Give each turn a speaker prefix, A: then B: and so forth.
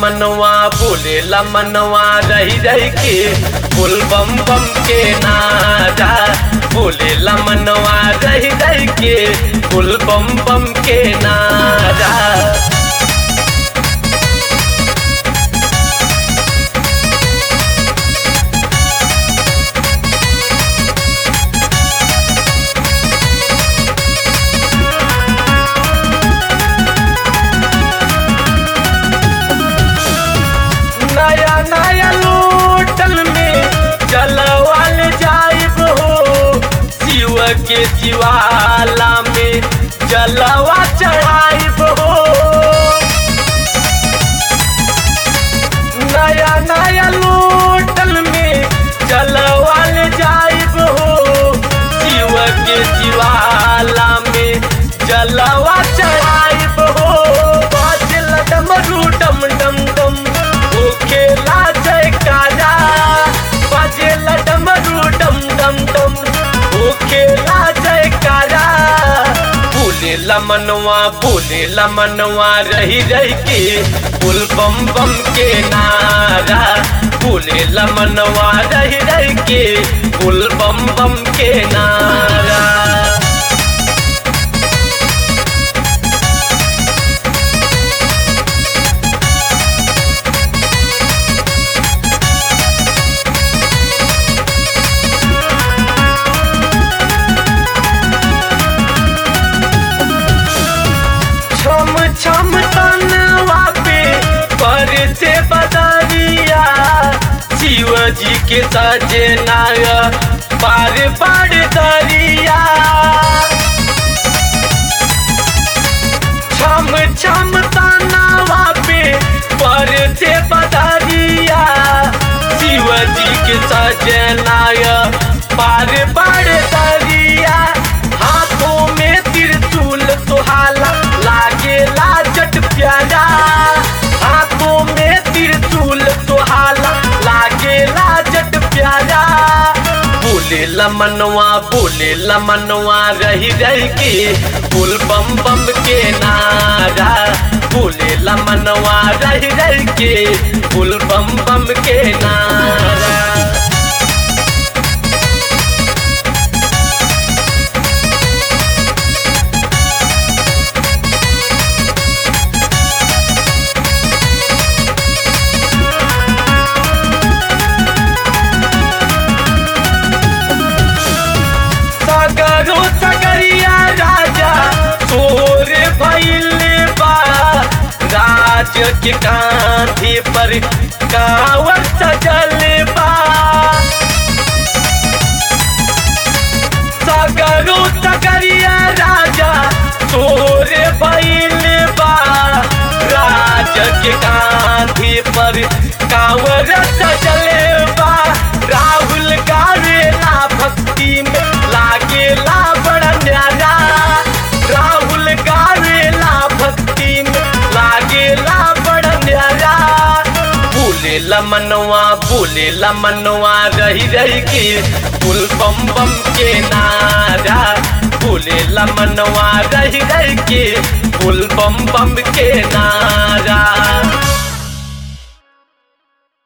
A: मनवा बोले मनवा रही रही के बोल बम बम के नारा बोले मनवा रही रही के बोल बम बम के नारा नया नया लोटल में जलवाल जाइब हो शिव के शिवाला में जलवा चढ़ाइब हो नया नया लोटल में जलवाल जाइब हो शिव के शिवाला में जलवा चढ़ाइब हो बाजल डमरू डम डम डम ओके लाजय काजा बाजेल डमरू डम डम डम ओके लाजय काजा बोले मनवा बोले मनवा रही रही के बोल बम बम के नारा बोले मनवा रही रही के बोल बम बम के नारा छम छम तनवा पे पर से बदरिया शिव जी के सजनाय पार पार दरिया छम छम तनवा पे पर से बदरिया शिव जी के सजनाय पार पार दरिया हाथों में त्रिशूल सुहाला लागेला जट प्यारा हाथों में त्रिशूल सुहाला लागेला जट प्यारा बोले मनवा बोले मनवा रही रही के बोल बम बम के नारा बोले मनवा रही रही के बोल बम बम के नारा सगरो सगरिया राजा तोर भइल बा राज के कांधे पर कावर सजल बा सगरो सगरिया राजा तोर भइल बा राज के कांधे पर कावर सजल बा राहुल गावेला भक्ति में लागेला बड़ा न्यारा राहुल गावेला भक्ति में लागेला बड़ा न्यारा बोले मनवा बोले मनवा रही रही के बुल बम बम के नारा बोले मनवा रही रही के बुल बम बम के नारा